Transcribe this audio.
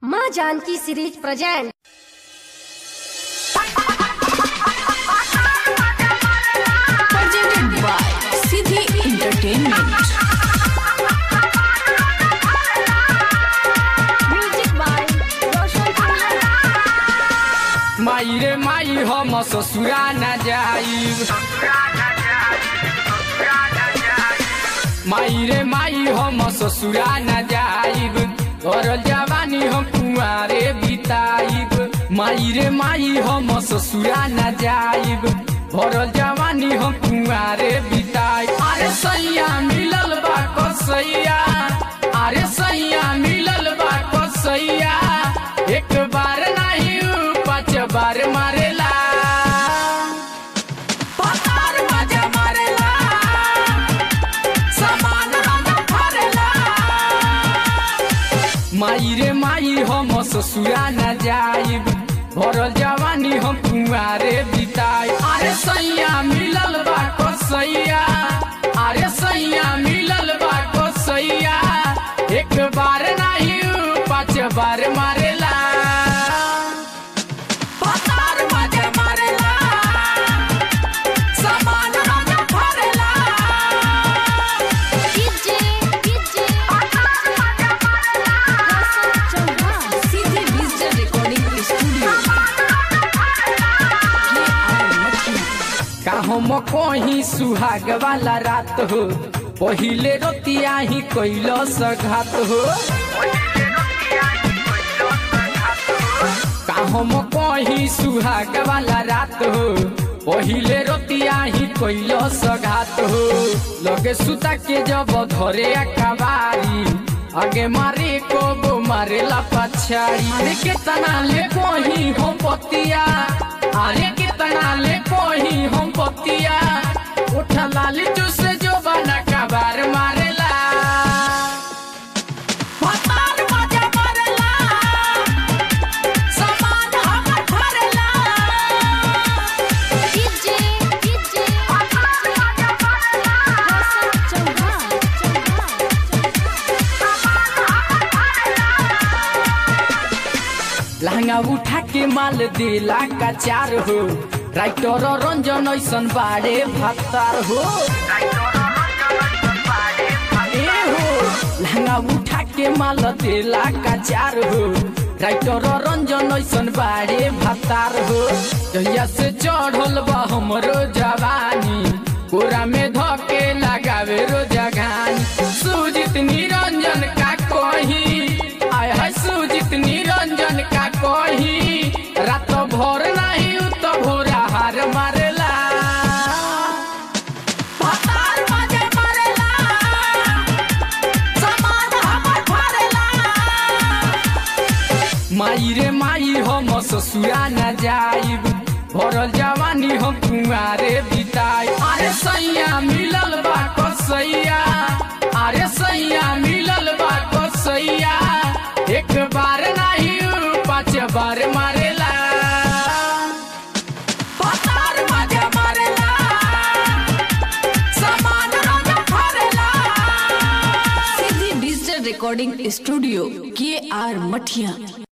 माँ Janaki series present presented by Siddhi Entertainment. Music by Roshan माई रे माई हम ससुरा न जाइब माई रे माई हम ससुरा न जाइब और जवानी हम कुआरे बिताइब माई रे माई हम ससुरा न जाइब और जवानी हम कुआरे बिताइब अरे सैया मिलल बा कसैया अरे सैया मिलल बा कसैया एक बार नहीं पाँच बार मारेला पतार मजा मारेला समान हम फरेला माई रे माई हम ससुरा न जाइब भरल जवानी हम कुआरे बिताई अरे सैया मिलल बा कसैया अरे सैया मिलल बा कसैया एक बार नहीं पाँच बार मारेला पतार मजा मारेला समान हम फरेला DJ DJ Roshan Chauhan Siddhi Digital Recording Studio. का हम कहीं सुहाग वाला रात हो पहिले रोतिया ही कैलो सघात हो का हम कहीं सुहाग वाला रात हो पहिले रोतिया ही कैलो सघात हो लगे सुता के जब धरे अखबारी आगे मारे को वो मारेला पछाड़ी अरे कितना ले कोही हम पतिया अरे कितना ले कोही हम पतिया उठा लाली से जो बना कबार मारेला पतार मजा मारेला समान हमर फरेला डीजे डीजे रोशन चौहान लहंगा उठा के माल देला का चार हो राइटर रंजन ऐसन बाड़े भत्तार हो ए हो लहंगा उठा के माल देला का चार हो राइटर रंजन ऐसन बाड़े भत्तार हो जहिया से चढ़ल बा हमरो जवानी कोरा में धके लगावे रो जगानी सुजित निरंजन का कही आय है सुजित निरंजन का कही रात भर नहीं उ तो भोरा हार मारेला पतार मजे मारेला समान हमर फरेला माई रे माई हम ससुरा न जाइब भरल जवानी हम कुआरे बिताई अरे सैया मिलल बा कसैया अरे सैया मिलल बा कसैया एक बार नहीं पाँच बार मारेला पतार मजा मारेला समान हम फरेला Siddhi Digital Recording Studio. K.R. Mathia.